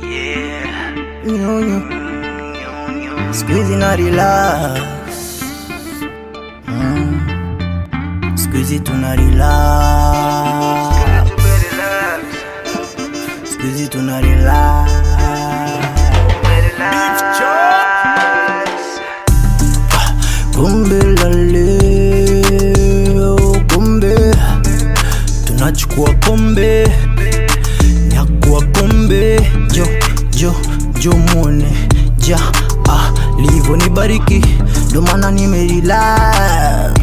Nyonyo. Siku hizi na relax mm. Siku hizi tuna relax Siku hizi tuna relax Kumbe la leo, kumbe tunachukua kombe, nyakua kombe, jo jo jo muone ja ah, livo ni bariki, ndo maana nimerelax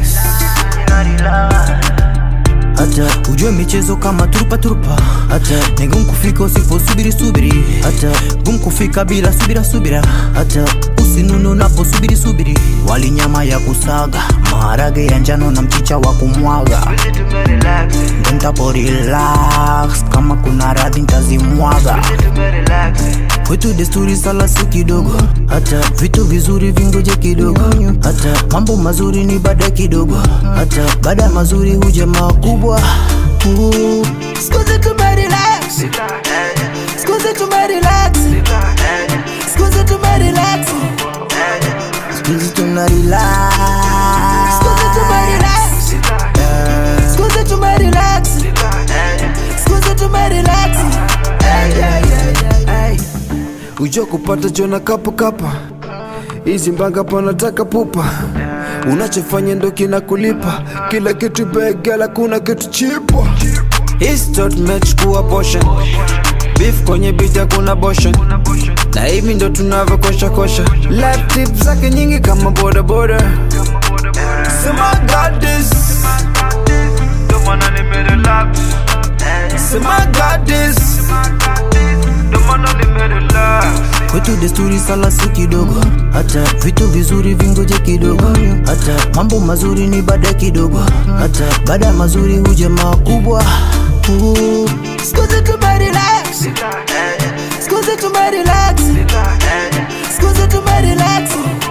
hata ujue michezo kama turupa turupa, hata ni gumu kufika usiposubiri subiri, hata gumu kufika bila subira subira, hata usinunu unaposubiri subiri. Wali nyama ya kusaga, maharage ya njano na mchicha wa kumwaga, ndo ntapo relax, kama kuna radhi ntazimwaga kwetu desturi sala si kidogo, hata vitu vizuri vingoje kidogo, hata mambo mazuri ni baada kidogo, hata baada ya mazuri huja makubwa. Uh, siku zetu tumerelax, siku zetu tumerelax, siku zetu tumerelax, siku zetu tuna relax, siku zetu tumerelax, siku zetu tumerelax, siku zetu tumerelax. Hey, hey, hey, hey. ujo kupata jona kapo kapa hizi mbanga panataka pupa unachofanya ndo kina kulipa kila kitu begela kuna kitu chipwa Histot mechukua portion beef kwenye bita kuna boshan na hivi ndo tunavyokosha kosha life tip zake nyingi kama boda boda sema God this Ndo maana nimerelax, sema God this ndo maana nimerelax. kwetu desturi sala si kidogo, hata vitu vizuri vingoje kidogo, hata mambo mazuri ni baada kidogo, hata baada ya mazuri huja makubwa. Uh, Siku zetu tumerelax, siku zetu tumerelax, siku zetu tumerelax,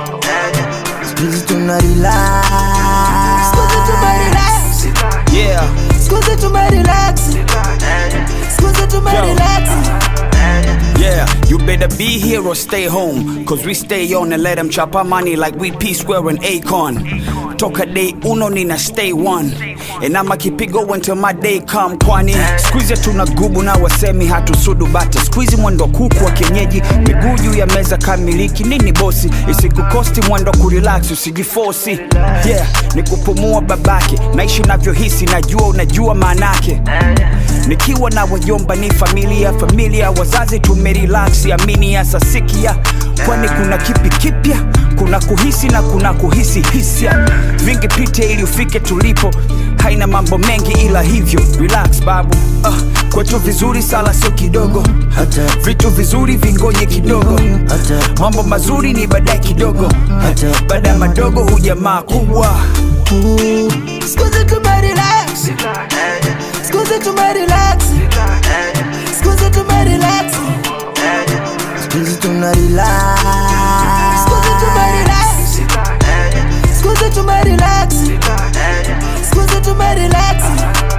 siku zetu tuna relax, siku zetu tumerelax, yeah siku zetu tumerelax, siku zetu tumerelax. Yeah, you better be here or stay home. Cause we stay on and let them chop our money like we P Square and Akon. Toka day uno nina stay one. And I'ma keep it going till my day come kwani Squeeze tuna gubu na wasemi hatusudu bata Squeeze mwendo kuku wa kienyeji Miguu juu ya meza kamiliki nini bosi Isikukosti mwendo kurelax usijifosi Yeah, ni kupumua babake Naishi unavyohisi najua unajua maanake Nikiwa na wajomba ni familia familia wazazi tumerelax amini ya sasikia kwani kuna kipi kipya kuna kuhisi na kuna kuhisi hisia vingi pite ili ufike tulipo haina mambo mengi ila hivyo relax babu uh, kwetu vizuri sala sio kidogo Hata vitu vizuri vingoje kidogo hata mambo mazuri ni baadaye kidogo hata baada ya madogo huja makubwa Siku zetu tumerelax, siku zetu tumerelax, siku zetu tumerelax, siku zetu tuna relax, siku zetu tumerelax, siku zetu tumerelax, siku zetu tumerelax.